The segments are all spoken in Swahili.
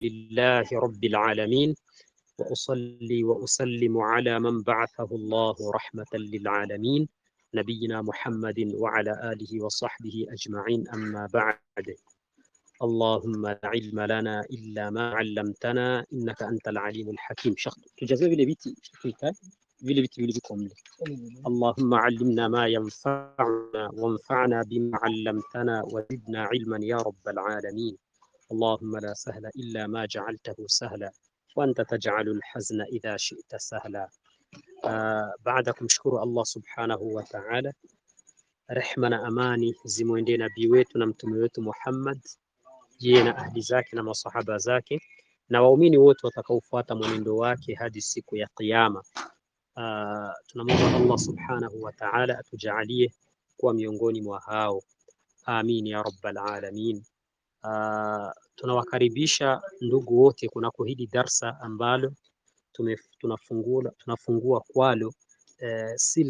لله رب العالمين وأصلي وأسلم على من بعثه الله رحمة للعالمين نبينا محمد وعلى آله وصحبه أجمعين أما بعد اللهم لا علم لنا إلا ما علمتنا إنك أنت العليم الحكيم شخص تجزي vile viti vile viti vilivyokuwa mle اللهم علمنا ما ينفعنا وانفعنا بما علمتنا وزدنا علما يا رب العالمين اللهم لا سهل إلا ما جعلته سهلا وأنت تجعل الحزن إذا شئت سهلا آه بعد kumshukuru Allah subhanahu wa ta'ala rehma na amani zimwendee nabii wetu na mtume wetu Muhammad yeye na ahli zake na masahaba zake na waumini wote watakaofuata mwenendo wake hadi siku ya kiyama. Uh, tunamwomba Allah subhanahu wa ta'ala atujalie kuwa miongoni mwa hao, amin ya rabbal alamin. Uh, tunawakaribisha ndugu wote kunako hili darsa ambalo tunafungua, tunafungua kwalo uh,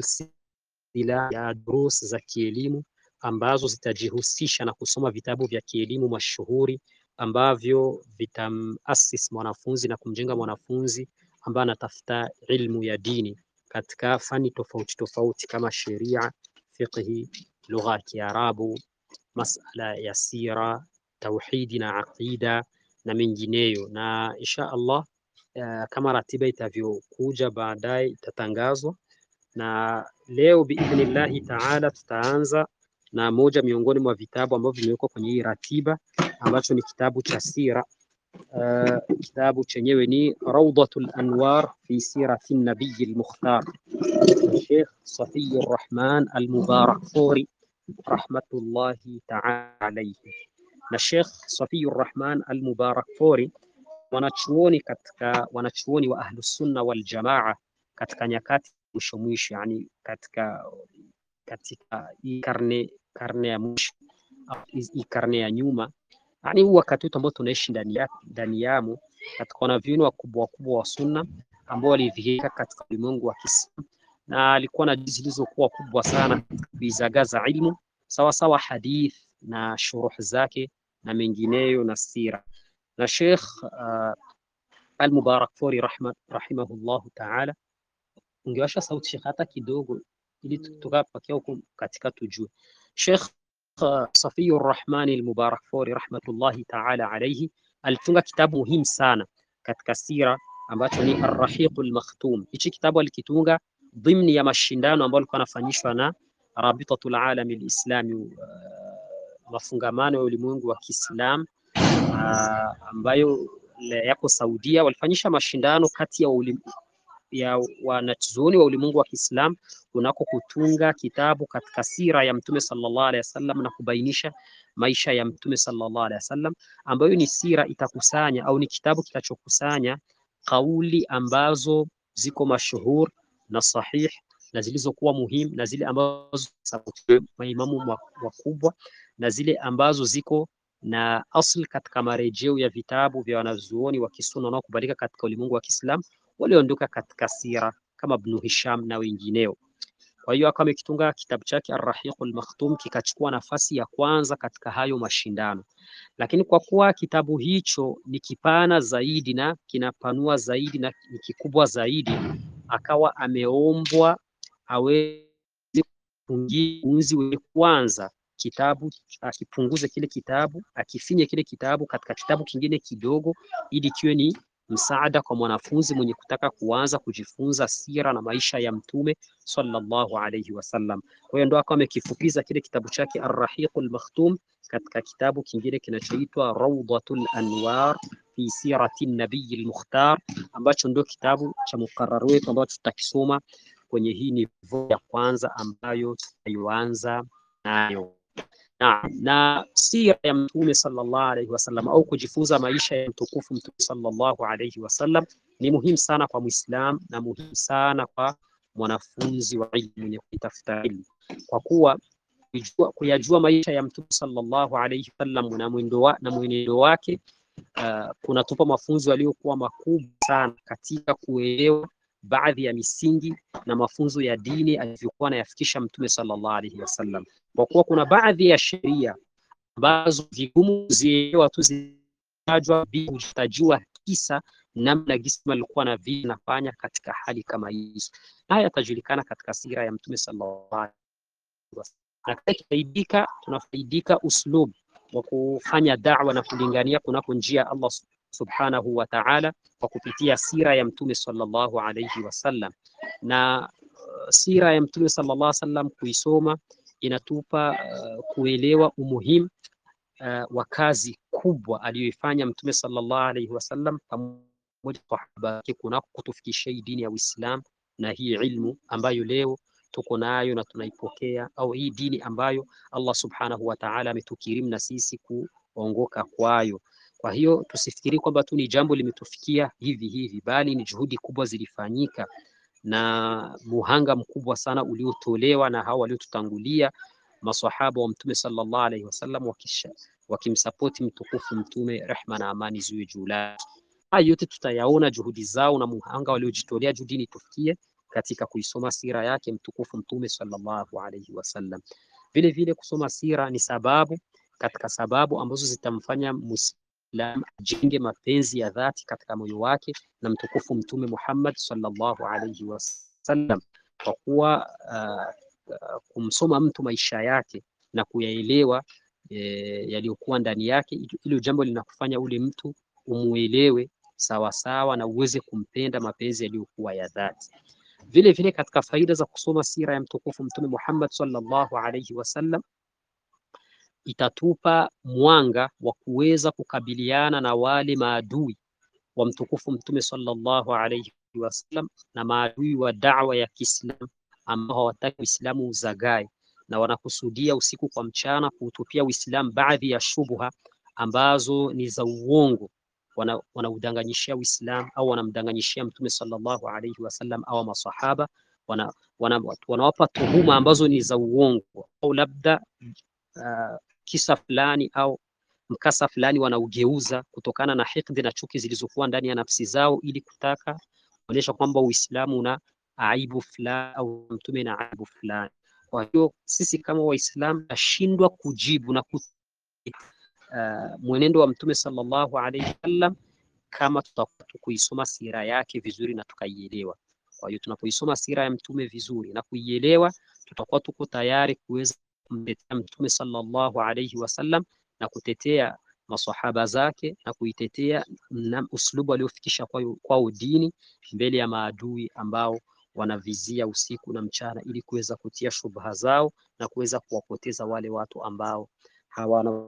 silsila ya durus za kielimu ambazo zitajihusisha na kusoma vitabu vya kielimu mashuhuri ambavyo vitamasisi mwanafunzi na kumjenga mwanafunzi ambaye anatafuta ilmu ya dini katika fani tofauti tofauti kama sheria, fiqhi, lugha ya Kiarabu, masala ya sira, tauhidi na aqida na mengineyo. Na insha Allah uh, kama ratiba itavyokuja baadaye itatangazwa, na leo biidhnillahi taala tutaanza na moja miongoni mwa vitabu ambavyo vimewekwa kwenye hii ratiba ambacho ni kitabu cha sira. Uh, kitabu chenyewe ni Rawdatul Anwar fi sirati nabiyi al-Mukhtar, Sheikh Safiyur Rahman al-Mubarakfuri rahmatullahi ta'ala alayhi. Na Sheikh Safiyur Rahman al-Mubarakfuri wanachuoni katika wanachuoni wa Ahlus Sunna wal Jamaa katika nyakati mwisho mwisho, yani katika katika hii karne karne ya mwisho hii karne ya nyuma, yani huu wakati wetu ambao tunaishi ndani ya ndani yamo, katika wanavyuoni wakubwa wakubwa wa sunna ambao walidhihirika katika ulimwengu wa Kiislamu, na alikuwa na juzi zilizokuwa kubwa sana kuizagaza ilmu sawa sawa hadith na shuruh zake na mengineyo na sira. Na Sheikh uh, Al-Mubarakfuri rahimahullahu ta'ala, ungewasha sauti Sheikh hata kidogo ili tukapakia huko katika tujue. Sheikh uh, Safiyur Rahmani al-Mubarakfuri rahmatullahi ta'ala alayhi alitunga kitabu muhimu sana katika sira ambacho ni Ar-Rahiqul Makhtum. Hichi kitabu alikitunga dhimni ya mashindano ambayo alikuwa anafanyishwa na Rabitatul Alami al-Islami, uh, mafungamano ya ulimwengu wa Kiislam uh, ambayo yako Saudia, walifanyisha mashindano kati ya ulimwengu ya wanachuoni wa ulimwengu wa Kiislam kunako kutunga kitabu katika sira ya Mtume sallallahu alaihi wasallam na kubainisha maisha ya Mtume sallallahu alaihi wasallam, ambayo ni sira itakusanya au ni kitabu kitachokusanya kauli ambazo ziko mashuhur na sahih na zilizokuwa muhimu na zile ambazo maimamu wakubwa na zile ambazo ziko na asl katika marejeo ya vitabu vya wanazuoni wa Kisunna wanaokubalika katika ulimwengu wa Kiislam walioondoka katika sira kama Ibn Hisham na wengineo. Kwa hiyo akawa amekitunga kitabu chake Ar-Rahiqul Makhtum kikachukua nafasi ya kwanza katika hayo mashindano, lakini kwa kuwa kitabu hicho ni kipana zaidi na kinapanua zaidi na ni kikubwa zaidi, akawa ameombwa aweze kupunguza wenye kwanza kitabu akipunguze kile kitabu akifinye kile kitabu katika kitabu kingine kidogo, ili kiwe ni msaada kwa mwanafunzi mwenye kutaka kuanza kujifunza sira na maisha ya Mtume sallallahu alayhi wasallam. Kwa hiyo ndo akawa amekifupiza kile kitabu chake Ar-Rahiqul Makhtum katika kitabu kingine kinachoitwa Rawdatul Anwar fi sirati Nabiyil Mukhtar, ambacho ndio kitabu cha mukarrar wetu ambacho tutakisoma kwenye hii nivo ya kwanza ambayo tutaianza nayo. Na, na sira ya Mtume sallallahu alaihi wasallam au kujifunza maisha ya mtukufu Mtume sallallahu alaihi wasallam ni muhimu sana kwa Muislam na muhimu sana kwa mwanafunzi wa ilmu mwenye kutafuta ilmu, kwa kuwa kujua, kuyajua maisha ya Mtume sallallahu alaihi wasallam na mwendo wa, na mwenendo wake uh, kunatupa mafunzo yaliyokuwa makubwa sana katika kuelewa baadhi ya misingi na mafunzo ya dini alivyokuwa anayafikisha Mtume sallallahu alaihi wasallam, kwa kuwa kuna baadhi ya sheria ambazo vigumu kuzielewa tu kutajwa kutajua kisa namna gisi alikuwa na vile nafanya katika hali kama hizo. Haya yatajulikana katika sira ya Mtume sallallahu alaihi wasallam, na tunafaidika tunafaidika uslub wa kufanya da'wa na kulingania kunako njia ya Allah subhanahu wa ta'ala kwa kupitia sira ya Mtume sallallahu alaihi wasallam. Na uh, sira ya Mtume sallallahu alaihi wasallam kuisoma inatupa uh, kuelewa umuhimu uh, wa kazi kubwa aliyoifanya Mtume sallallahu alaihi wasallam pamoja na sahaba wake kunako kutufikishia hii dini ya Uislamu na hii ilmu ambayo leo tuko nayo na tunaipokea, au hii dini ambayo Allah subhanahu wa ta'ala ametukirimu na sisi kuongoka kwayo. Kwa hiyo tusifikiri kwamba tu ni jambo limetufikia hivi hivi, bali ni juhudi kubwa zilifanyika na muhanga mkubwa sana uliotolewa na hao waliotutangulia maswahaba wa Mtume sallallahu alaihi wasallam wakisha wakimsapoti mtukufu Mtume, rehma na amani ziwe juu lake. Haya yote tutayaona juhudi zao na muhanga waliojitolea juu dini tufikie katika kuisoma sira yake mtukufu Mtume sallallahu alaihi wasallam. Vile vile kusoma sira ni sababu katika sababu ambazo zitamfanya Muislam ajenge mapenzi ya dhati katika moyo wake na mtukufu Mtume Muhammad sallallahu alaihi wasallam, kwa kuwa uh, uh, kumsoma mtu maisha yake na kuyaelewa e, yaliyokuwa ndani yake, hilo jambo linakufanya ule mtu umuelewe sawa sawa na uweze kumpenda mapenzi yaliyokuwa ya dhati. Vile vile katika faida za kusoma sira ya mtukufu Mtume Muhammad sallallahu alaihi wasallam itatupa mwanga wa kuweza kukabiliana na wale maadui wa mtukufu Mtume sallallahu alaihi wasallam na maadui wa da'wa ya Kiislamu ambao hawataki Uislamu uzagae na wanakusudia usiku kwa mchana kuutupia Uislamu baadhi ya shubha ambazo ni za uongo wanaudanganyishia wana Uislamu au wanamdanganyishia Mtume sallallahu alaihi wasallam au masahaba, wanawapa wana, wana tuhuma ambazo ni za uongo au labda uh, kisa fulani au mkasa fulani wanaugeuza kutokana na hikdi na chuki zilizokuwa ndani ya nafsi zao, ili kutaka kuonyesha kwamba Uislamu una aibu fulani au mtume na aibu fulani. Kwa hiyo sisi kama Waislamu tashindwa kujibu na ku Uh, mwenendo wa mtume sallallahu alaihi wasallam kama tutakuwa kuisoma sira yake vizuri na tukaielewa. Kwa hiyo tunapoisoma sira ya mtume vizuri na kuielewa, tutakuwa tuko tayari kuweza kumtetea mtume sallallahu alaihi wasallam na kutetea masahaba zake na kuitetea na uslubu aliofikisha kwao kwa dini mbele ya maadui ambao wanavizia usiku na mchana ili kuweza kutia shubha zao na kuweza kuwapoteza wale watu ambao hawana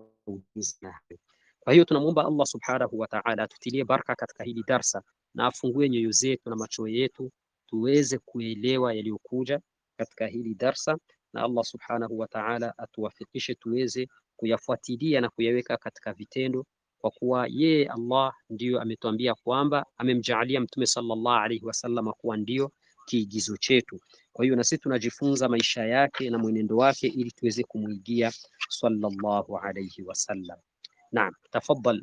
kwa hiyo tunamwomba Allah subhanahu wa ta'ala atutilie baraka katika hili darsa na afungue nyoyo zetu na macho yetu tuweze kuelewa yaliyokuja katika hili darsa, na Allah subhanahu wa ta'ala atuwafikishe tuweze kuyafuatilia na kuyaweka katika vitendo, kwa kuwa yeye Allah ndiyo ametuambia kwamba amemjaalia Mtume sallallahu alaihi wasallam kuwa ndio kiigizo chetu. Kwa hiyo na sisi tunajifunza maisha yake na mwenendo wake ili tuweze kumwigia sallallahu alayhi wasallam. Naam, tafaddal.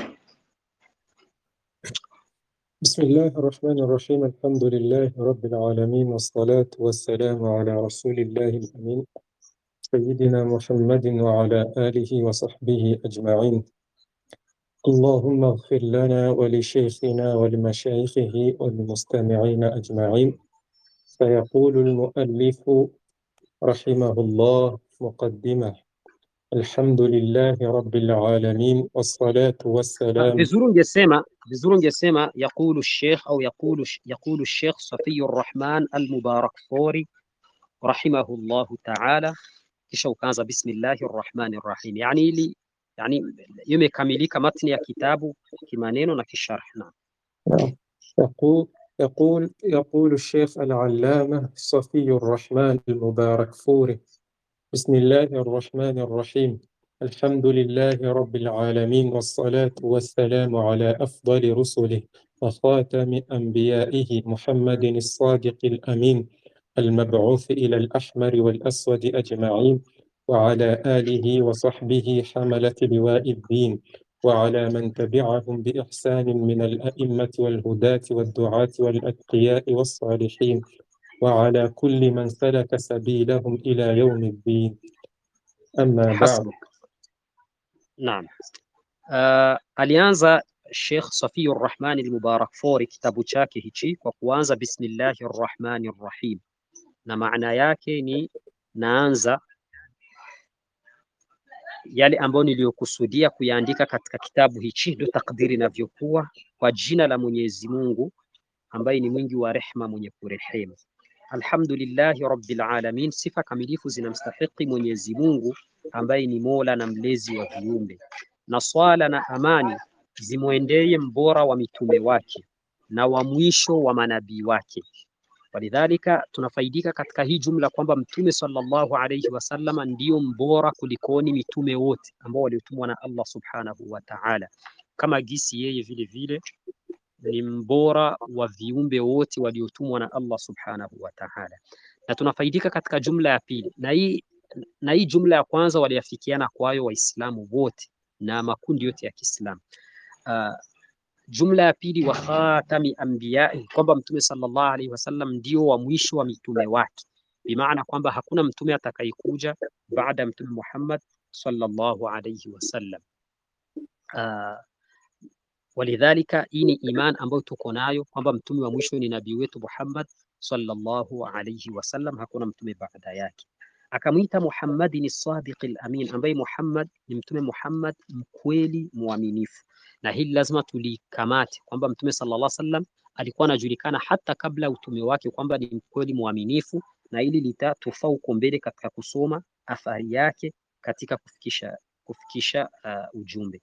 بسم الله الرحمن الرحيم الحمد لله رب العالمين والصلاة والسلام على رسول الله الأمين سيدنا محمد وعلى آله وصحبه أجمعين اللهم اغفر لنا ولشيخنا ولمشايخه والمستمعين أجمعين فيقول المؤلف رحمه الله مقدمة الحمد لله رب العالمين والصلاة والسلام vizuri ungesema vizuri ungesema yaqulu sheikh au yaqulu yaqulu sheikh Safiur Rahman al-Mubarakfuri rahimahullahu ta'ala, kisha ukaanza bismillahir rahmanir rahim, yani ili yani imekamilika matni ya kitabu kimaneno na kisharh. Naam, يقول يقول يقول الشيخ العلامة صفي الرحمن المباركفوري بسم الله الرحمن الرحيم الحمد لله رب العالمين والصلاة والسلام على أفضل رسله وخاتم أنبيائه محمد الصادق الأمين المبعوث إلى الأحمر والأسود أجمعين وعلى آله وصحبه حملة لواء الدين وعلى من تبعهم بإحسان من الأئمة والهداة والدعاة والأتقياء والصالحين وعلى كل من سلك سبيلهم إلى يوم الدين أما بعد hasbuk. Naam, Uh, alianza Sheikh Safiyur Rahman al-Mubarak Fori kitabu chake hichi kwa kuanza bismillahir rahmanir rahim, na maana yake ni naanza yale ambayo niliyokusudia kuyaandika katika kitabu hichi, ndio takdiri inavyokuwa, kwa jina la Mwenyezi Mungu ambaye ni mwingi wa rehma, mwenye kurehemu. Alhamdulillahi rabbil alamin, sifa kamilifu zinamstahiki Mwenyezi Mungu ambaye ni mola na mlezi wa viumbe, na swala na amani zimwendeye mbora wa mitume wake na wa mwisho wa manabii wake. Walidhalika, tunafaidika katika hii jumla kwamba mtume sallallahu alayhi wasallama ndiyo mbora kulikoni mitume wote ambao waliotumwa na Allah subhanahu wa ta'ala, kama gisi yeye vile vile ni mbora wa viumbe wote waliotumwa na Allah subhanahu wa ta'ala. Na tunafaidika katika jumla ya pili, na hii na hii jumla ya kwanza waliafikiana kwayo Waislamu wote na makundi yote ya Kiislamu. Uh, jumla ya pili wa khatami anbiyai, kwamba mtume sallallahu alaihi wasallam ndio wa mwisho wa mitume wake, bimaana kwamba hakuna mtume atakayekuja baada ya mtume Muhammad sallallahu alaihi wasallam. Uh, walidhalika hii ni iman ambayo tuko nayo kwamba mtume wa mwisho ni nabii wetu Muhammad sallallahu alaihi wasallam, hakuna mtume baada yake. Akamwita Muhammadin as-sadiq al-amin, ambaye Muhammad ni mtume Muhammad mkweli mwaminifu, na hili lazima tulikamate kwamba mtume sallallahu alaihi wasallam alikuwa anajulikana hata kabla utume wake kwamba ni mkweli mwaminifu, na hili litatufaa huko mbele katika kusoma athari yake katika kufikisha kufikisha uh, ujumbe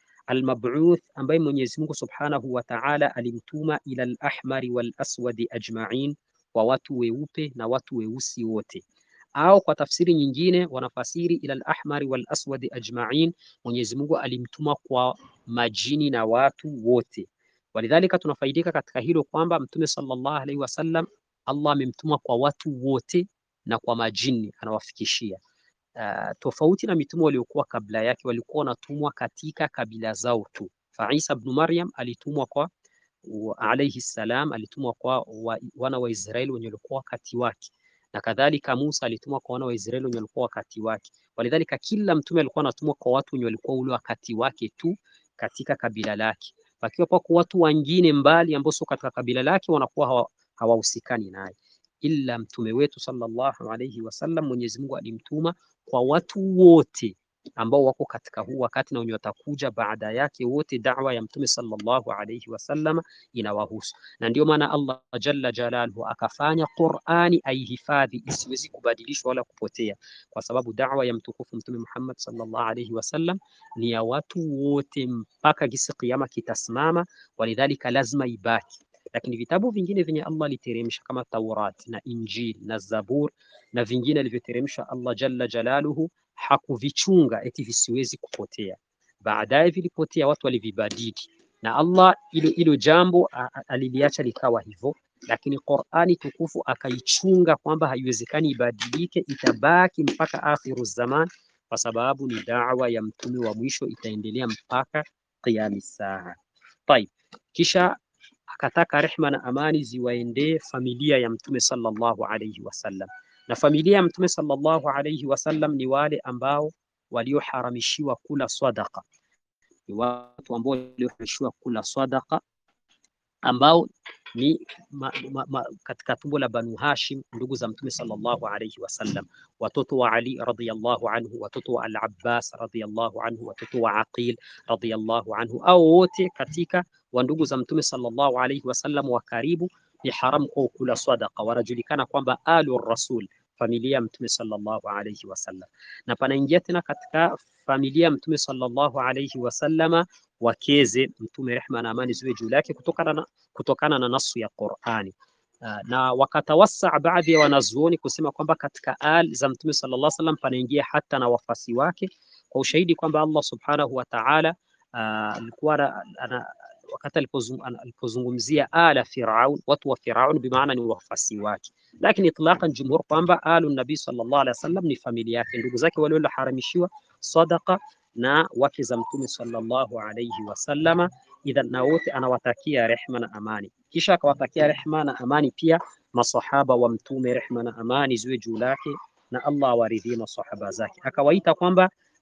almabuth ambaye Mwenyezi Mungu Subhanahu wa Ta'ala alimtuma ila al-ahmari wal aswadi ajma'in, kwa watu weupe na watu weusi wote, au kwa tafsiri nyingine wanafasiri ila al-ahmari wal aswadi ajma'in, Mwenyezi Mungu alimtuma kwa majini na watu wote. Walidhalika tunafaidika katika hilo kwamba Mtume sallallahu alaihi wasallam Allah amemtuma kwa watu wote na kwa majini anawafikishia. Uh, tofauti na mitume waliokuwa kabla yake walikuwa wanatumwa katika kabila zao tu. Fa Isa ibn Maryam alitumwa kwa alayhi salam, alitumwa kwa wa, wana wa Israeli wenye walikuwa wakati wake, na kadhalika Musa alitumwa kwa wana wa Israeli wenye walikuwa wakati wake. Walidhalika kila mtume alikuwa anatumwa kwa watu wenye walikuwa ule wakati wake tu katika kabila lake, pakiwa pako watu wengine mbali ambao sio katika kabila lake wanakuwa hawahusikani naye ila mtume wetu sallallahu alayhi wasallam, Mwenyezi Mungu alimtuma kwa watu wote ambao wako katika huu wakati na wenye watakuja baada yake, wote da'wa ya mtume sallallahu alayhi wasallam inawahusu, na ndio maana Allah jalla jalaluhu akafanya Qur'ani aihifadhi isiwezi kubadilishwa wala kupotea, kwa sababu da'wa ya mtukufu mtume Muhammad sallallahu alayhi wasallam ni ya watu wote mpaka gisi kiyama kitasimama, walidhalika lazima ibaki lakini vitabu vingine vyenye Allah aliteremsha kama Taurat na Injil na Zabur na vingine alivyoteremsha Allah jalla jalaluhu hakuvichunga eti visiwezi kupotea. Baadaye vilipotea, watu walivibadili, na Allah ilo ilo jambo aliliacha likawa hivyo, lakini Qur'ani tukufu akaichunga kwamba haiwezekani ibadilike, itabaki mpaka akhiru zaman, kwa sababu ni da'wa ya mtume wa mwisho, itaendelea mpaka qiyami saa. Tayib, kisha akataka rehma na amani ziwaendee familia ya mtume sallallahu alayhi wasallam. Na familia ya mtume sallallahu alayhi wasallam ni wale ambao walioharamishiwa kula sadaqa, ni watu ambao walioharamishiwa kula sadaqa ambao ni ma, ma, ma, katika tumbo la Banu Hashim, ndugu za mtume sallallahu alayhi wasallam, watoto wa Ali radhiyallahu anhu, watoto wa Al-Abbas radhiyallahu anhu, watoto wa Aqil radhiyallahu anhu, au wote katika wa ndugu za mtume sallallahu alayhi wasallam wa karibu, ni haramu kwa kula sadaqa. Wanajulikana kwamba alu rasul, familia ya mtume sallallahu alayhi wasallam, na panaingia tena katika familia ya mtume sallallahu alayhi wasallama wakeze mtume rehma na amani ziwe juu yake kutokana na, kutokana na nasu ya Qur'ani. Uh, na wakatawasa baadhi ya wanazuoni kusema kwamba katika al za mtume sallallahu alayhi wasallam panaingia hata na wafasi wake kwa ushahidi kwamba Allah subhanahu wa ta'ala alikuwa uh, wakati alipozungumzia ala Firaun, watu wa Firaun bimaana ni wafasi wake, lakini itlaqan jumhur kwamba alu nabii sallallahu alaihi wasallam ni familia yake, ndugu zake wale walioharamishiwa sadaqa na wake za mtume sallallahu alayhi wasallama. Idhan, na wote anawatakia rehma na amani, kisha akawatakia rehma na amani pia masahaba wa mtume, rehma na amani ziwe juu lake na Allah awaridhie masahaba zake. Akawaita kwamba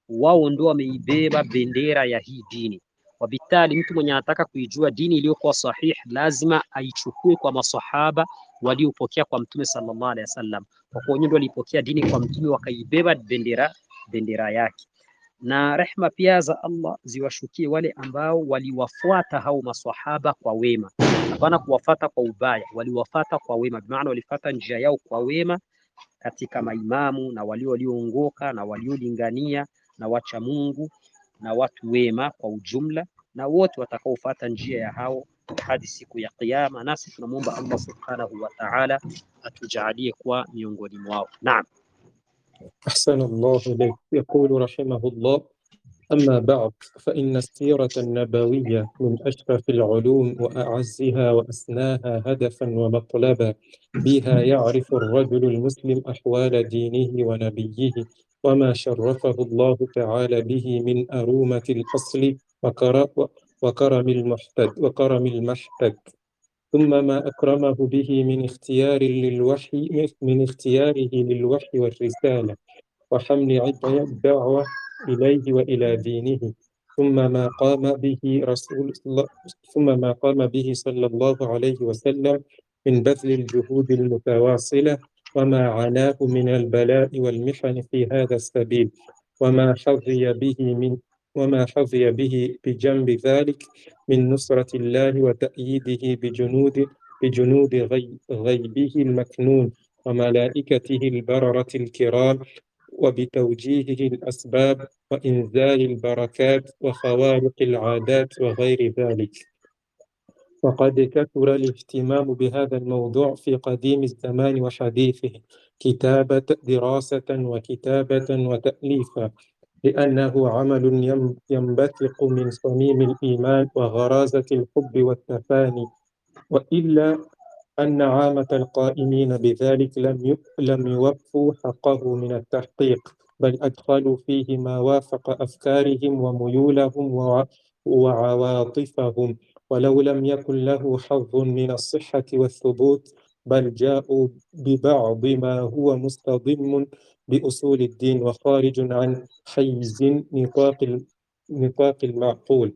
wao ndio wameibeba bendera ya hii dini. Wabitali, mtu mwenye anataka kuijua dini iliyokuwa sahihi lazima aichukue kwa masahaba waliopokea kwa mtume sallallahu alaihi wasallam, kwa kuwa ndio walipokea dini kwa mtume wakaibeba bendera bendera yake. Na rehma pia za Allah ziwashukie wale ambao waliwafuata hao maswahaba kwa wema, hapana kuwafata kwa ubaya, waliwafata kwa wema, bimaana walifata njia yao kwa wema katika maimamu na walio walioongoka na waliolingania na wacha Mungu na watu wema kwa ujumla, na wote watakaofuata njia ya hao hadi siku ya Kiyama. Nasi tunamwomba Allah subhanahu wa ta'ala atujalie kuwa miongoni mwao. Naam. أحسن الله إليك يقول رحمه الله أما بعد فإن السيرة النبوية من أشرف العلوم وأعزها وأسناها هدفا ومطلبا بها يعرف الرجل المسلم أحوال دينه ونبيه وما شرفه الله تعالى به من أرومة الأصل وكر- وكرم المحتد وكرم المحتد ثم ما أكرمه به من اختيار للوحي من اختياره للوحي والرسالة وحمل عبء الدعوة إليه وإلى دينه ثم ما قام به رسول الله ثم ما قام به صلى الله عليه وسلم من بذل الجهود المتواصلة وما عناه من البلاء والمحن في هذا السبيل وما حظي به من وما حظي به بجنب ذلك من نصرة الله وتأييده بجنود بجنود غي غيبه المكنون وملائكته البررة الكرام وبتوجيهه الأسباب وإنزال البركات وخوارق العادات وغير ذلك وقد كثر الاهتمام بهذا الموضوع في قديم الزمان وحديثه كتابة دراسة وكتابة وتأليفا لأنه عمل يم- ينبثق من صميم الإيمان وغرازة الحب والتفاني وإلا أن عامة القائمين بذلك لم ي- لم يوفوا حقه من التحقيق بل أدخلوا فيه ما وافق أفكارهم وميولهم وع- وعواطفهم ولو لم يكن له حظ من الصحة والثبوت بل جاءوا ببعض ما هو مستضم بأصول الدين وخارج عن حيز نطاق ال- نطاق المعقول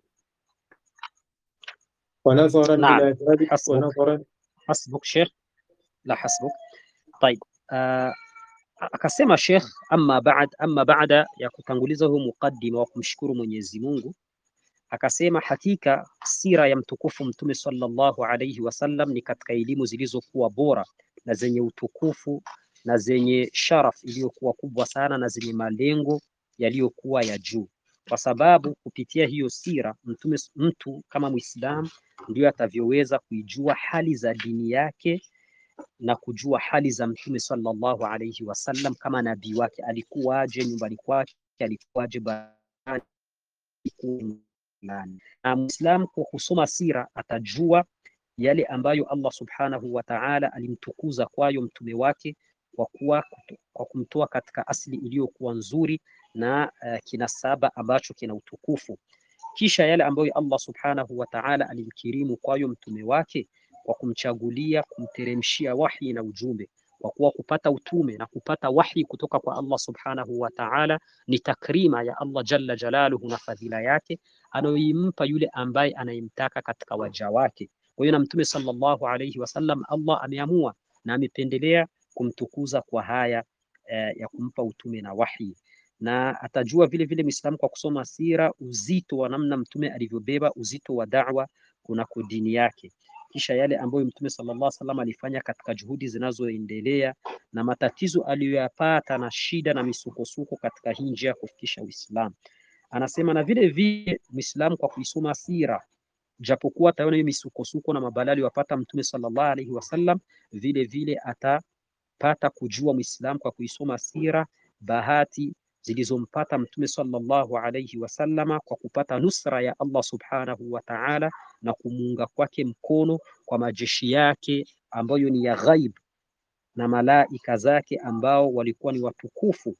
ونظرا نعم إلى ذلك حسبك ونظرا hasbuk Sheikh, la hasbuk. Taib. Uh, akasema Sheikh, amma baad, amma baada ya kutanguliza huu mukaddima wa kumshukuru Mwenyezi Mungu, akasema hakika sira ya mtukufu Mtume sallallahu alayhi wasallam ni katika elimu zilizokuwa bora na zenye utukufu na zenye sharaf iliyokuwa kubwa sana na zenye malengo yaliyokuwa ya juu, kwa sababu kupitia hiyo sira mtume, mtu kama Muislamu ndio atavyoweza kuijua hali za dini yake na kujua hali za mtume sallallahu alayhi wasallam kama nabii wake, alikuwaje nyumbani kwake, alikuwaje barani, alikuwa nani. Na Muislamu kwa kusoma sira atajua yale ambayo Allah subhanahu wa ta'ala alimtukuza kwayo mtume wake kwa kuwa kwa kumtoa katika asili iliyokuwa nzuri na uh, kinasaba ambacho kina utukufu kisha yale ambayo Allah subhanahu wa ta'ala alimkirimu kwayo mtume wake kwa kumchagulia kumteremshia wahi na ujumbe, kwa kuwa kupata utume na kupata wahi kutoka kwa Allah subhanahu wa ta'ala ni takrima ya Allah jalla jalaluhu na fadhila yake anayoimpa yule ambaye anayemtaka katika waja wake. Kwa hiyo na mtume sallallahu alayhi wasallam Allah ameamua na amependelea kumtukuza kwa haya eh, ya kumpa utume na wahi na atajua vile vile Muislamu kwa kusoma sira uzito wa namna mtume alivyobeba uzito wa da'wa kunako dini yake, kisha yale ambayo mtume sallallahu alaihi wasallam alifanya katika juhudi zinazoendelea na matatizo aliyoyapata na shida na misukosuko katika hii njia ya kufikisha Uislamu. Anasema na vile vile Muislamu kwa kuisoma sira japokuwa ataona hiyo misukosuko na mabalaa aliyopata mtume sallallahu alaihi wasallam, vile vile atapata kujua Muislamu kwa kuisoma sira bahati zilizompata mtume sallallahu alayhi wasallama kwa kupata nusra ya Allah subhanahu wa ta'ala na kumuunga kwake mkono kwa majeshi yake ambayo ni ya ghaib na malaika zake ambao walikuwa ni watukufu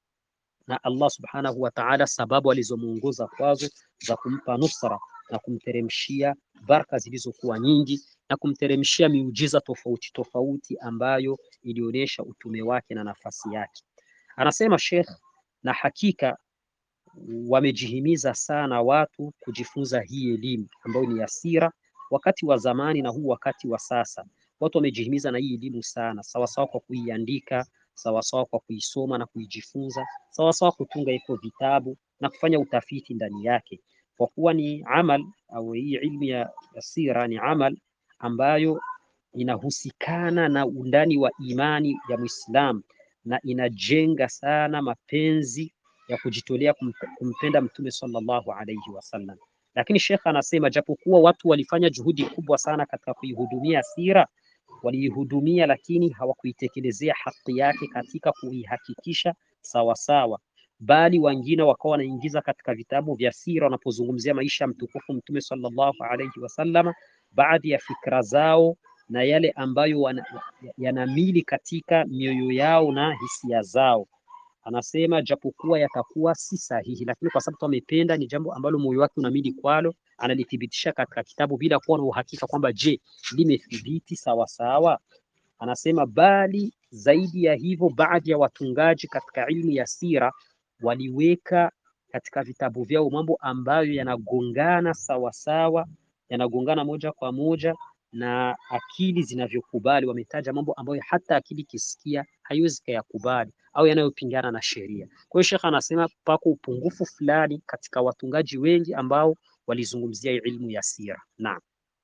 na Allah subhanahu wa ta'ala, sababu alizomuongoza kwazo za kumpa nusra na kumteremshia baraka zilizokuwa nyingi na kumteremshia miujiza tofauti tofauti ambayo ilionyesha utume wake na nafasi yake. Anasema Sheikh na hakika wamejihimiza sana watu kujifunza hii elimu ambayo ni ya sira, wakati wa zamani na huu wakati wa sasa. Watu wamejihimiza na hii elimu sana, sawasawa kwa kuiandika, sawasawa kwa kuisoma na kuijifunza, sawasawa kutunga hivyo vitabu na kufanya utafiti ndani yake, kwa kuwa ni amal au hii ilmu ya, ya sira ni amal ambayo inahusikana na undani wa imani ya Muislamu na inajenga sana mapenzi ya kujitolea kumpenda Mtume sallallahu alaihi wasallam. Lakini Sheikh anasema japokuwa watu walifanya juhudi kubwa sana katika kuihudumia sira, waliihudumia lakini hawakuitekelezea haki yake katika kuihakikisha sawasawa, bali wengine wakawa wanaingiza katika vitabu vya sira wanapozungumzia maisha ya mtukufu Mtume sallallahu alaihi wasallam, baadhi ya fikra zao na yale ambayo yanamili katika mioyo yao na hisia zao. Anasema japokuwa yatakuwa si sahihi, lakini kwa sababu amependa, ni jambo ambalo moyo wake unamili kwalo, analithibitisha katika kitabu bila kuwa na uhakika kwamba je, limethibiti sawa sawa. Anasema bali zaidi ya hivyo, baadhi ya watungaji katika ilmu ya sira waliweka katika vitabu vyao mambo ambayo yanagongana sawa sawa, yanagongana moja kwa moja na akili zinavyokubali. Wametaja mambo ambayo hata akili ikisikia haiwezi kuyakubali au yanayopingana na sheria. Kwa hiyo Sheikh anasema pako upungufu fulani katika watungaji wengi ambao walizungumzia ilmu ya sira. Naam.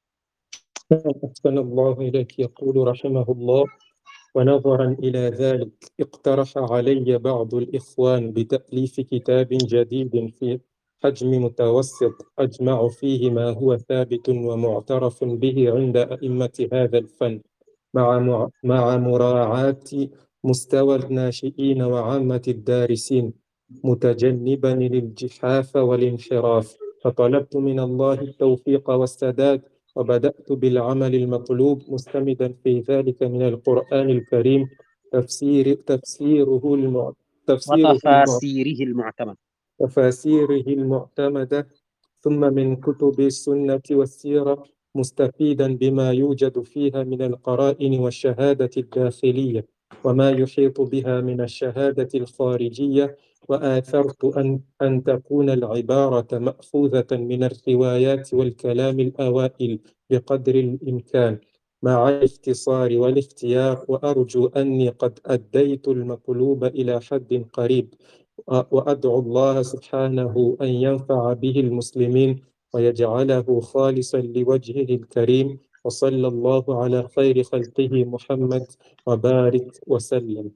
أحسن الله إليك يقول رحمه الله ونظرا إلى ذلك اقترح علي بعض الإخوان بتأليف كتاب جديد في حجم متوسط أجمع فيه ما هو ثابت ومعترف به عند أئمة هذا الفن مع مع مراعاة مستوى الناشئين وعامة الدارسين متجنبا الانجحاف والانحراف فطلبت من الله التوفيق والسداد وبدأت بالعمل المطلوب مستمدا في ذلك من القرآن الكريم تفسير تفسيره الم... تفسيره وتفاسيره المعتمد تفاسيره المعتمدة ثم من كتب السنة والسيرة مستفيدا بما يوجد فيها من القرائن والشهادة الداخلية وما يحيط بها من الشهادة الخارجية وآثرت أن, أن تكون العبارة مأخوذة من الروايات والكلام الأوائل بقدر الإمكان مع الاختصار والاختيار وأرجو أني قد أديت المطلوب إلى حد قريب وأدعو الله سبحانه أن ينفع به المسلمين ويجعله خالصا لوجهه الكريم وصلى الله على خير خلقه محمد وبارك وسلم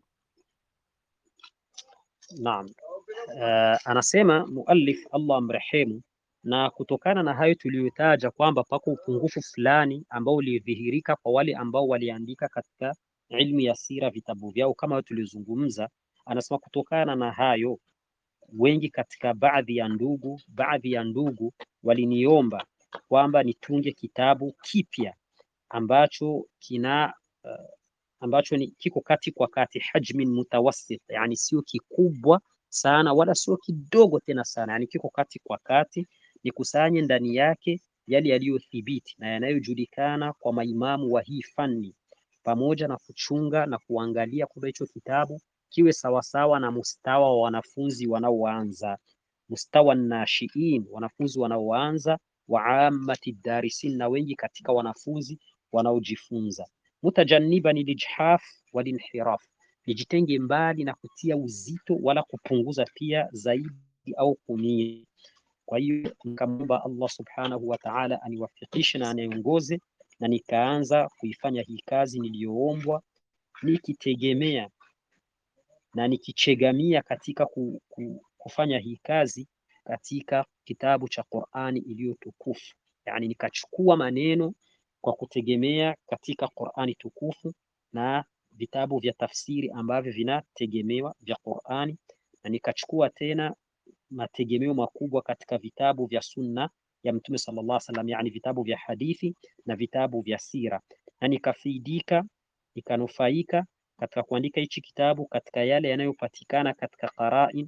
Naam. Uh, anasema muallif Allah amrehemu, na kutokana na hayo tuliyotaja kwamba pako upungufu fulani ambao ulidhihirika kwa wale ambao waliandika katika ilmu ya sira vitabu vyao kama tuliozungumza. Anasema kutokana na hayo wengi katika baadhi ya ndugu baadhi ya ndugu waliniomba kwamba nitunge kitabu kipya ambacho kina uh, ambacho ni kiko kati kwa kati, hajmin mutawassit, yani sio kikubwa sana wala sio kidogo tena sana, yani kiko kati kwa kati, nikusanye ndani yake yale yaliyothibiti na yanayojulikana kwa maimamu wa hii fani, pamoja na kuchunga na kuangalia kwamba hicho kitabu kiwe sawasawa na mustawa wa wanafunzi wanaoanza, mustawa nashiin, wanafunzi wanaoanza, wa ammati darisin, na wengi katika wanafunzi wanaojifunza mutajanniban lijhaf walinhiraf, nijitenge mbali na kutia uzito wala kupunguza pia zaidi au kumia. Kwa hiyo nikamwomba Allah subhanahu wa ta'ala aniwafikishe na aniongoze, na nikaanza kuifanya hii kazi niliyoombwa, nikitegemea na nikichegamia katika ku, ku, kufanya hii kazi katika kitabu cha Qur'ani iliyotukufu, yani nikachukua maneno kwa kutegemea katika Qur'ani tukufu na vitabu vya tafsiri ambavyo vinategemewa vya Qur'ani, na nikachukua tena mategemeo makubwa katika vitabu vya sunna ya Mtume sallallahu alaihi wasallam, yani vitabu vya hadithi na vitabu vya sira, na nikafaidika nikanufaika katika kuandika hichi kitabu katika yale yanayopatikana katika qarain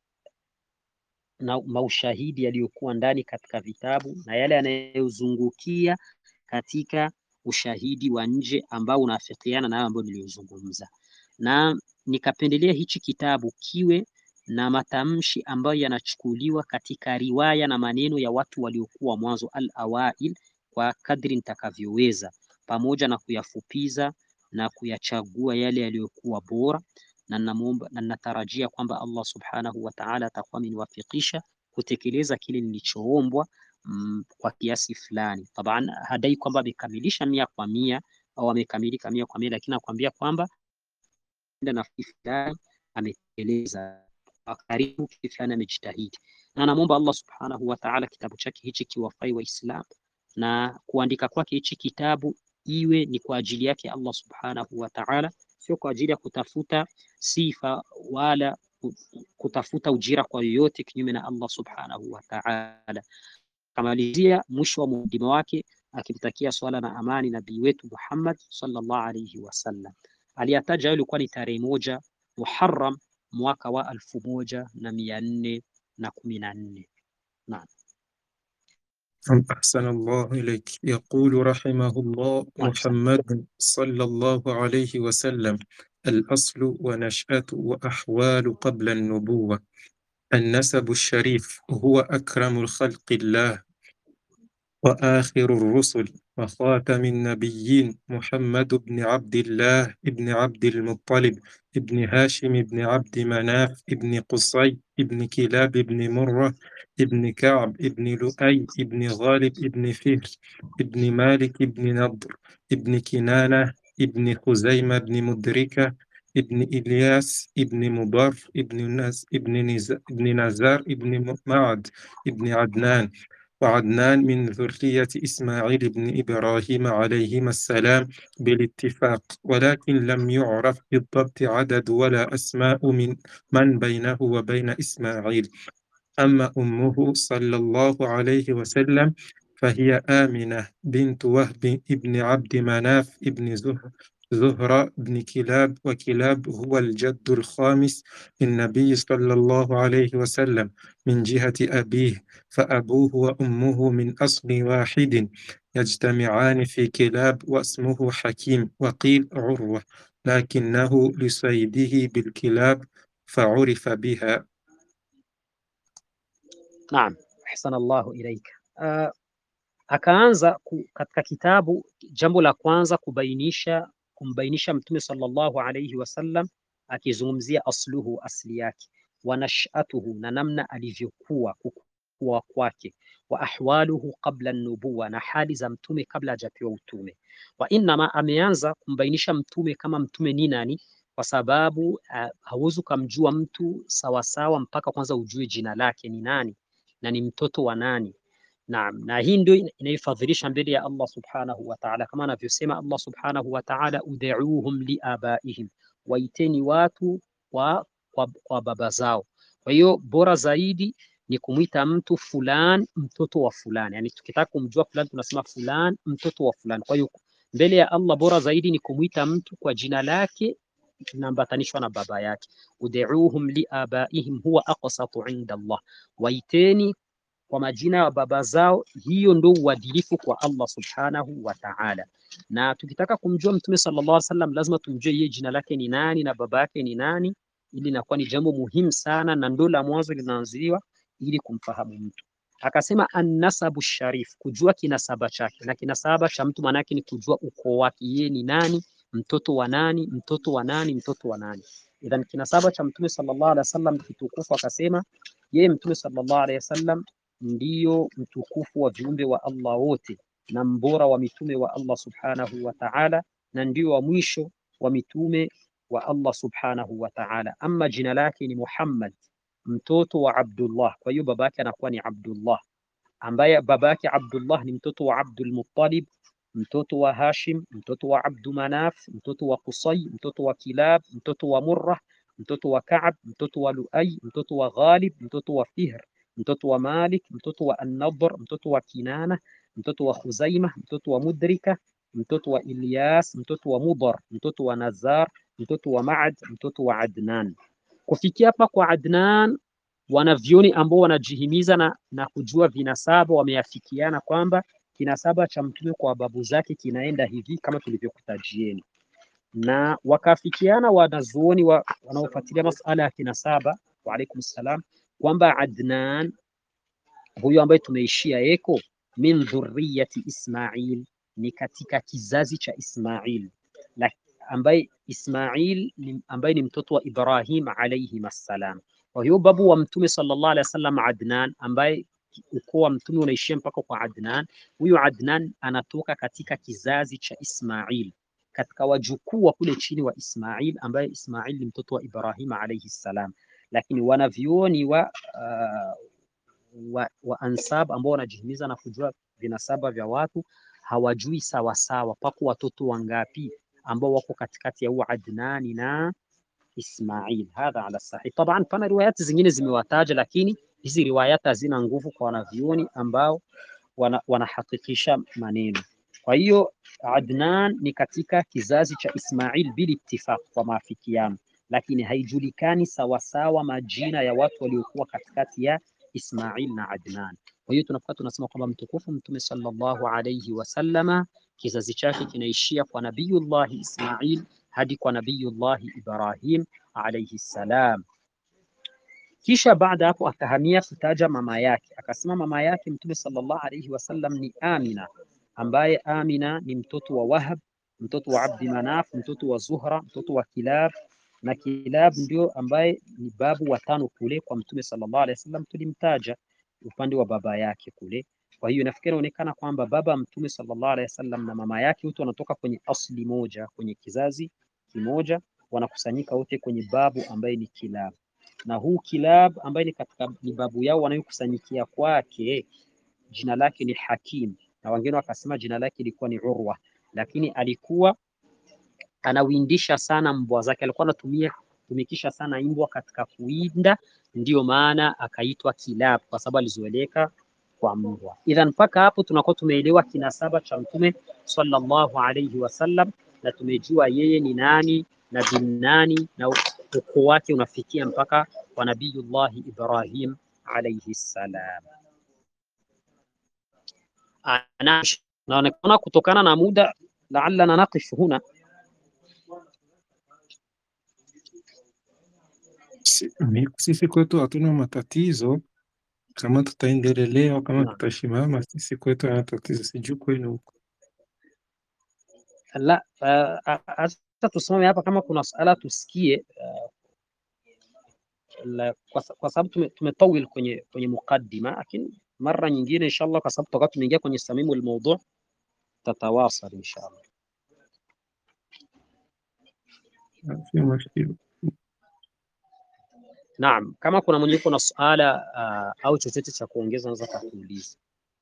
na maushahidi yaliyokuwa ndani katika vitabu na yale yanayozungukia katika ushahidi wa nje ambao unaafikiana na hayo ambayo niliyozungumza, na nikapendelea hichi kitabu kiwe na matamshi ambayo yanachukuliwa katika riwaya na maneno ya watu waliokuwa mwanzo al-awail kwa kadri nitakavyoweza, pamoja na kuyafupiza na kuyachagua yale yaliyokuwa bora, na namuomba na natarajia kwamba Allah subhanahu wa ta'ala atakuwa ameniwafikisha kutekeleza kile nilichoombwa mm, kwa kiasi fulani. Taban hadai kwamba amekamilisha mia kwa mia au amekamilika mia kwa mia, lakini nakwambia kwamba na fulani ametekeleza kwa karibu, kitu fulani amejitahidi, na namwomba Allah subhanahu wa ta'ala kitabu chake hichi kiwafai Waislamu na kuandika kwake hichi kitabu iwe ni kwa ajili yake Allah subhanahu wa ta'ala, sio kwa ajili ya kutafuta sifa wala kutafuta ujira kwa yoyote kinyume na Allah subhanahu wa ta'ala. Kamalizia mwisho wa muhadima wake akimtakia swala na amani nabii wetu Muhammad sallallahu alayhi wasallam. Aliyataja ilikuwa ni tarehe moja Muharram mwaka wa alfu moja na mia nne na kumi na nne. Naam. أحسن الله إليك يقول رحمه الله محمد صلى الله عليه وسلم الأصل ونشأة وأحوال قبل النبوة النسب الشريف هو أكرم الخلق الله وآخر الرسل وخاتم النبيين محمد بن عبد الله بن عبد المطلب ابن هاشم بن عبد مناف ابن قصي ابن كلاب ابن مرة ابن كعب ابن لؤي ابن غالب ابن فهر ابن مالك ابن نضر ابن كنانة ابن خزيمة ابن مدركة ابن إلياس ابن مضر ابن نز ابن نز ابن نزار ابن معد ابن عدنان وعدنان من ذرية إسماعيل بن إبراهيم عليهما السلام بالاتفاق ولكن لم يعرف بالضبط عدد ولا أسماء من من بينه وبين إسماعيل أما أمه صلى الله عليه وسلم فهي آمنة بنت وهب ابن عبد مناف ابن زهر زهرة بن كلاب وكلاب هو الجد الخامس للنبي صلى الله عليه وسلم من جهة أبيه فأبوه وأمه من أصل واحد يجتمعان في كلاب واسمه حكيم وقيل عروة لكنه لصيده بالكلاب فعرف بها Naam, ahsana Allahu ilaika. Uh, akaanza ku, katika kitabu jambo la kwanza kubainisha kumbainisha Mtume sallallahu alayhi wasallam akizungumzia asluhu, asli yake, wa nashatuhu, na namna alivyokuwa kukua kwake, wa ahwaluhu qabla nubuwa, na hali za mtume kabla hajapewa utume. Wa innama, ameanza kumbainisha mtume kama mtume ni nani, kwa sababu uh, hauwezi ukamjua mtu sawasawa mpaka kwanza ujue jina lake ni nani na ni mtoto wa nani. Naam, na hii ndio inaifadhilisha mbele ya Allah subhanahu wa ta'ala, kama anavyosema Allah subhanahu wa ta'ala, ud'uuhum liabaihim, waiteni watu kwa, kwa, kwa baba zao. Kwa hiyo bora zaidi ni kumwita mtu fulan mtoto wa fulani, yani tukitaka kumjua fulani tunasema fulan mtoto wa fulani. Kwa hiyo mbele ya Allah bora zaidi ni kumwita mtu kwa jina lake inaambatanishwa na baba yake. ud'uuhum liabaihim huwa aqsatu inda Allah, waiteni kwa majina ya baba zao, hiyo ndio uadilifu kwa Allah subhanahu wa ta'ala. Na tukitaka kumjua Mtume sallallahu alaihi wasallam lazima tumjue yeye jina lake ni nani na baba yake ni nani, ili inakuwa ni jambo muhimu sana na ndo la mwanzo linaanziwa ili kumfahamu mtu. Akasema annasabu sharif, kujua kinasaba chake, na kinasaba cha mtu maana yake ni kujua ukoo wake, yeye ni nani, mtoto wa nani, mtoto wa nani, mtoto wa nani. Idhan kinasaba cha Mtume sallallahu alaihi wasallam kitukufu, akasema yeye Mtume sallallahu alaihi wasallam ndiyo mtukufu wa viumbe wa Allah wote na mbora wa mitume wa Allah subhanahu wa ta'ala, na ndio wa mwisho wa mitume wa Allah subhanahu wa ta'ala. Ama jina lake ni Muhammad, mtoto wa Abdullah. Kwa hiyo baba yake anakuwa ni Abdullah, ambaye baba yake Abdullah ni mtoto wa Abdul Muttalib, mtoto wa Hashim, mtoto wa Abdu Manaf, mtoto wa Qusay, mtoto wa Kilab, mtoto wa Murrah, mtoto wa Ka'b, mtoto wa Luay, mtoto wa Ghalib, mtoto wa Fihr mtoto wa Malik, mtoto wa An-Nadhr, mtoto wa Kinana, mtoto wa Khuzaima, mtoto wa Mudrika, mtoto wa Ilyas, mtoto wa Mudar, mtoto wa Nazar, mtoto wa Ma'ad, mtoto wa Adnan. Kufikia hapa kwa Adnan, wanavyoni ambao wanajihimiza na, na kujua vinasaba wameafikiana kwamba kinasaba cha mtume kwa babu zake kinaenda hivi kama tulivyokutajieni, na wakaafikiana wanazuoni wa, wanaofuatilia masala ya kinasaba wa alaikum salam, kwamba Adnan huyo ambaye tumeishia eko min dhurriyati Ismail, ni katika kizazi cha Ismail ambaye Ismail ni ambaye ni mtoto wa Ibrahim alayhi assalam. Kwa hiyo babu wa mtume sallallahu alaihi wasallam Adnan, ambaye ukoo wa mtume unaishia mpaka kwa Adnan. Huyu Adnan anatoka katika kizazi cha Ismail, katika wajukuu wa kule chini wa Ismail, ambaye Ismail ni mtoto wa Ibrahim alayhi salam. Lakini wanavyuoni wa, uh, wa, wa ansab ambao wanajihimiza na kujua vinasaba vya watu hawajui sawasawa pako watoto wangapi ambao wako katikati ya huu Adnani na Ismail. Hadha ala sahih. Taban pana riwayati zingine zimewataja, lakini hizi riwayati hazina nguvu kwa wanavyuoni ambao wana, wanahakikisha maneno. Kwa hiyo Adnan ni katika kizazi cha Ismail bil ittifaq, kwa maafikiano, lakini haijulikani sawasawa majina ya watu waliokuwa katikati ya Ismail na Adnan. Kwa hiyo tunakuwa tunasema kwamba mtukufu Mtume sallallahu alayhi wasallama kizazi chake kinaishia kwa Nabiyullahi Ismail hadi kwa Nabiyullahi Ibrahim alayhi salam. Kisha baada hapo akahamia kutaja mama yake, akasema mama yake Mtume sallallahu alayhi wasallam ni Amina, ambaye Amina ni mtoto wa Wahab, mtoto wa Abdi Manaf, mtoto wa Zuhra, mtoto wa Kilab na Kilab ndio ambaye ni babu wa tano kule kwa Mtume sallallahu alayhi wasallam, tulimtaja upande wa baba yake kule. Kwa hiyo nafikiri inaonekana kwamba baba Mtume sallallahu alaihi wasallam na mama yake wote wanatoka kwenye asli moja, kwenye kizazi kimoja, wanakusanyika wote kwenye babu ambaye ni Kilab, na huu Kilab ambaye ni katika ni babu yao wanayokusanyikia kwake, jina lake ni Hakim, na wengine wakasema jina lake ilikuwa ni Urwa, lakini alikuwa anawindisha sana mbwa zake, alikuwa anatumia tumikisha sana mbwa katika kuwinda, ndiyo maana akaitwa Kilab kwa sababu alizoeleka kwa mbwa. Idhan, mpaka hapo tunakuwa tumeelewa kinasaba cha Mtume sallallahu alayhi wasallam na tumejua yeye ni nani na bin nani na ukoo wake unafikia mpaka kwa Nabiyullahi Ibrahim alayhi salam. Naonekana kutokana na muda, la'allana naqif huna Sisi kwetu hatuna matatizo, kama tutaendelea au kama Naam. tutashimama, sisi kwetu hana tatizo, sijui kwenu huko. La, hata tusimame hapa kama kuna suala tusikie, uh, la- kwa sa- kwa sababu tume- tumetawil kwenye kwenye mukaddima, lakini mara nyingine inshallah, kwa sababu tutakuwa tumeingia kwenye samimu almawdu, tatawasal inshallah. Si mushkila. Naam, kama kuna mwenye yuko na suala uh, au chochote cha kuongeza anaweza kuuliza.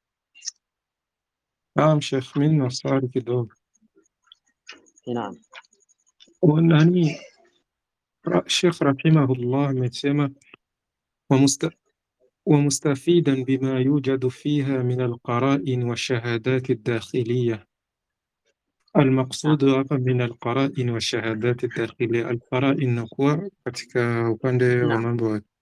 Naam, Sheikh, mimi na swali kidogo. Naam. Nani ra- Sheikh rahimahullah amesema ومست ومستفيدا بما يوجد فيها من القرائن والشهادات الداخلية المقصود hapa min alqarain wa shahadat dakhiliya. Alqarain nakuwa katika upande wa Naam. mambo ya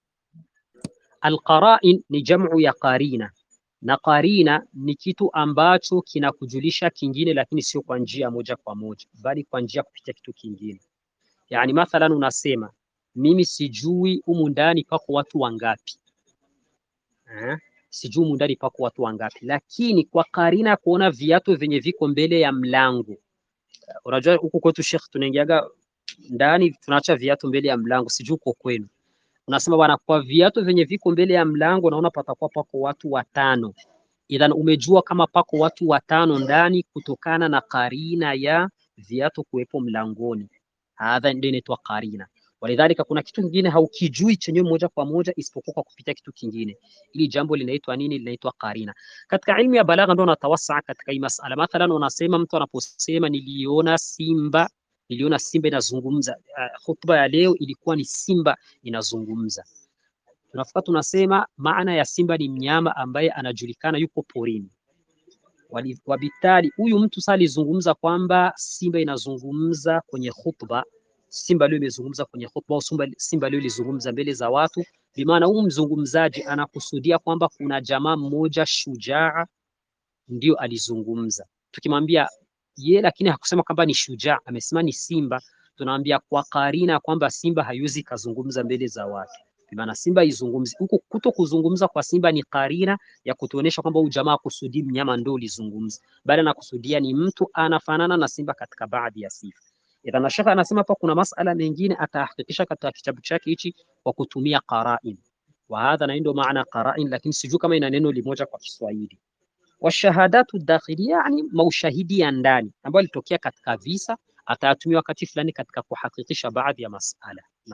Alqarain ni jamu ya qarina, na qarina ni kitu ambacho kinakujulisha kingine, lakini sio kwa njia moja kwa moja, bali kwa njia kupitia kitu kingine. Yani mathalan unasema mimi sijui humu ndani pako watu wangapi eh? Sijui humu ndani pako watu wangapi, lakini kwa karina ya kuona viatu vyenye viko mbele ya mlango. Unajua huku kwetu Sheikh, tunaingiaga ndani tunaacha viatu mbele ya mlango, sijui uko kwenu. Unasema bwana, kwa viatu vyenye viko mbele ya mlango naona patakuwa pako watu watano. Idhan umejua kama pako watu watano ndani kutokana na karina ya viatu kuwepo mlangoni. Hadha ndio inaitwa karina. Walidhalika, kuna kitu kingine haukijui chenyewe moja kwa moja isipokuwa kwa kupitia kitu kingine. Ili jambo linaitwa nini? Linaitwa karina. Katika ilmu ya balagha ndio unatawasa katika hii masala. Mathalan, unasema mtu anaposema niliona simba, niliona simba inazungumza. Uh, khutba ya leo ilikuwa ni simba inazungumza. Tunafika tunasema maana ya simba ni mnyama ambaye anajulikana yuko porini. Wali- Wabitali huyu mtu sasa alizungumza kwamba simba inazungumza kwenye khutba, simba leo imezungumza kwenye khutba au simba, simba leo ilizungumza mbele za watu. Bimaana huyu mzungumzaji anakusudia kwamba kuna jamaa mmoja shujaa ndio alizungumza. Tukimwambia ye, lakini hakusema kwamba ni shujaa, amesema ni simba, tunaambia kwa karina kwamba simba haiwezi kazungumza mbele za watu. Maana Simba izungumzi huku, kuto kuzungumza kwa Simba ni karina ya kutuonesha kwamba huyu jamaa kusudi mnyama ndio ulizungumza, bali anakusudia ni mtu anafanana na Simba katika baadhi ya sifa. Idhan shekha anasema hapa kuna masala mengine atahakikisha katika kitabu chake hichi kwa kutumia qarain, wa hadha na ndio maana qarain, lakini sijui kama ina neno limoja kwa Kiswahili. Washahadatu dakhilia, yani maushahidi ya ndani ambayo ilitokea katika visa, atayatumia wakati fulani katika kuhakikisha baadhi ya masala. Naam.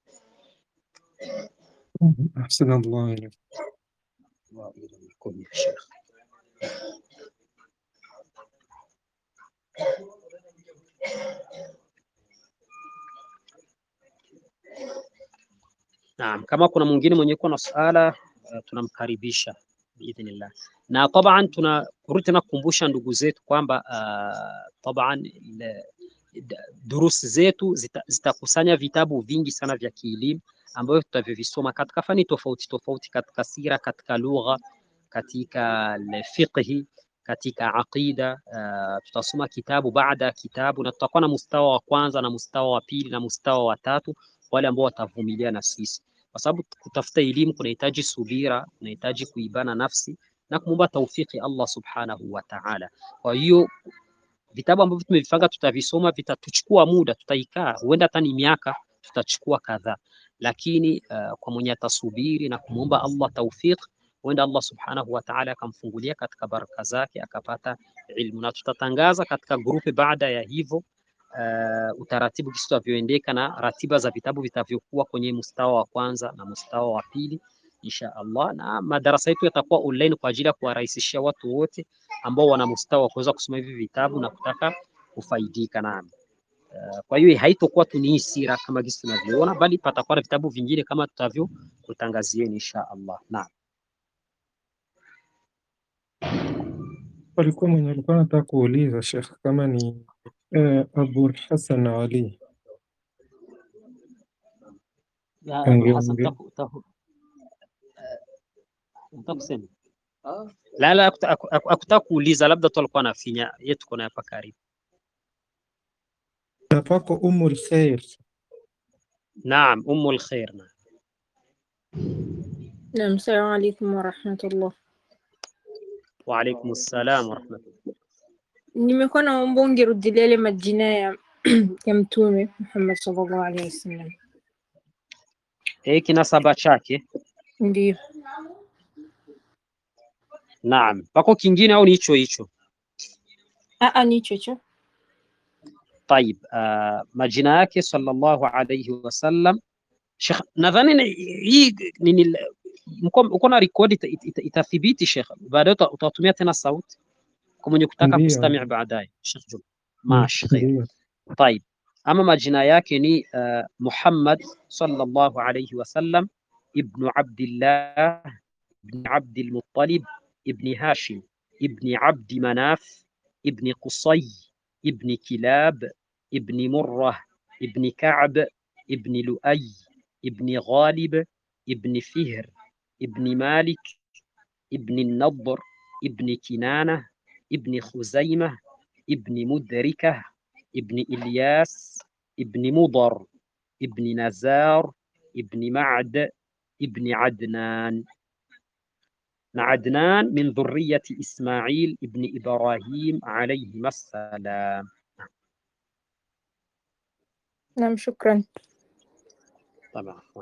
أحسن الله إليك وإليكم يا شيخ Naam, kama kuna mwingine mwenye kuwa na suala uh, tunamkaribisha biidhnillah. Na taban tuna kurudi tena kukumbusha ndugu zetu kwamba uh, taban ile- d- durusi zetu zita- zitakusanya vitabu vingi sana vya kielimu ambavyo tutavyovisoma katika fani tofauti tofauti, katika sira, katika lugha, katika le- fiqhi, katika aqida. Uh, tutasoma kitabu baada ya kitabu, na tutakuwa na mustawa wa kwanza na mustawa wa pili na mustawa wa tatu, wale ambao watavumilia na sisi, kwa sababu kutafuta elimu kunahitaji subira, kunahitaji kuibana nafsi na kumwomba taufiki Allah subhanahu wa ta'ala. Kwa hiyo vitabu ambavyo tumevipanga tutavisoma, vitatuchukua muda, tutaikaa huenda hata ni miaka, tutachukua kadhaa, lakini uh, kwa mwenye atasubiri na kumwomba Allah tawfiq, huenda Allah subhanahu wa ta'ala akamfungulia katika baraka zake akapata ilmu, na tutatangaza katika grupe baada ya hivyo uh, utaratibu kisi tutavyoendeka na ratiba za vitabu vitavyokuwa kwenye mustawa wa kwanza na mustawa wa pili insha Allah, na madarasa yetu yatakuwa online kwa ajili ya kuwarahisishia watu wote ambao wana mustawa wa kuweza kusoma hivi vitabu na kutaka kufaidika nami. Uh, kwa hiyo haitokuwa tu ni sira kama gisi tunavyoona, bali patakuwa na vitabu vingine kama tutavyokutangazieni insha Allah. Naam. Walikuwa mwenye alikuwa anataka kuuliza Sheikh kama ni eh, Abu Hassan Ali Ya Abu Hassan, angeongea. utaku- utaku- eh, unataka kusema? La, la, hakuta- haku- haku- hakutaka kuuliza, labda tu alikuwa anafinya yetu, kuna hapa karibu. Na pako Ummul Khair. Naam, Ummul Khair. Naam. Naam, assalamu alaikum warahmatullah. Wa alaikum salam wa rahmatullah. Nimekuwa naomba ungerudilia yale majina ya ya Mtume Muhammad sallallahu alaihi wasallam. Eh, kinasaba chake. Ndio. Naam, pako kingine au ni hicho hicho? Aa, ni hicho hicho. Tayib, uh, majina yake sallallahu alayhi wasallam. Sheikh, nadhani ni- hii nini, mko uko na rekodi ita- ita- itathibiti Sheikh, baadaye uta- utatumia tena sauti kwa mwenye kutaka Ndio. kustamia baadaye. Sheikh Juma, mashi khair. Ndio. طيب أما majina yake ni uh, Muhammad sallallahu alayhi wasallam ibn Abdillah ibn Abd al-Muttalib ibn Hashim ibn Abd Manaf ibn Qusay ibn Kilab ibn Murrah ibn Ka'b ibn Lu'ay ibn Ghalib ibn Fihr ibn Malik ibn Nadr ibn Kinana ibn Khuzaimah ibn Mudrikah ابن إلياس ابن مضر ابن نزار ابن معد ابن عدنان عدنان من ذرية إسماعيل ابن إبراهيم عليهما السلام Naam, shukran. طبعا عفواً.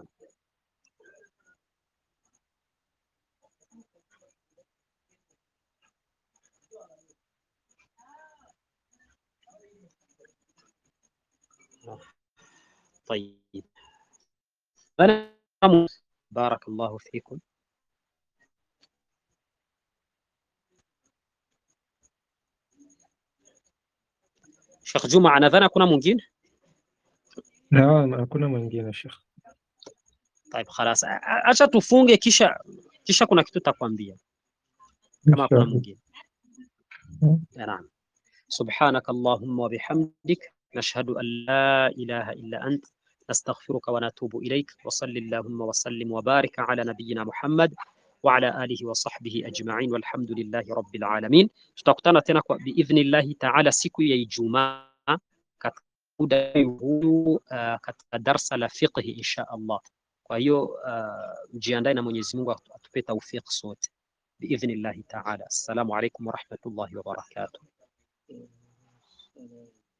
طيب أنا بارك الله فيكم Sheikh Juma anadhani hakuna mwingine? Naam, hakuna mwingine Sheikh. Taib, khalas. A- a- Acha tufunge kisha kisha kuna kitu takwambia kama hakuna Inshallah. mwingine. Mm. نعم سبحانك اللهم وبحمدك نشهد أن لا إله إلا أنت نستغفرك ونتوب إليك وصل اللهم وسلم وبارك على نبينا محمد وعلى آله وصحبه أجمعين والحمد لله رب العالمين tutakutana tena kwa biidhnillahi taala siku ya Ijumaa katika muda huu uh, katika darsa la fiqhi insha Allah Kwa hiyo uh, mjiandae na Mwenyezi Mungu atu- atupe tawfik sote biidhnillahi taala. Assalamu alaikum warahmatullahi wabarakatuh.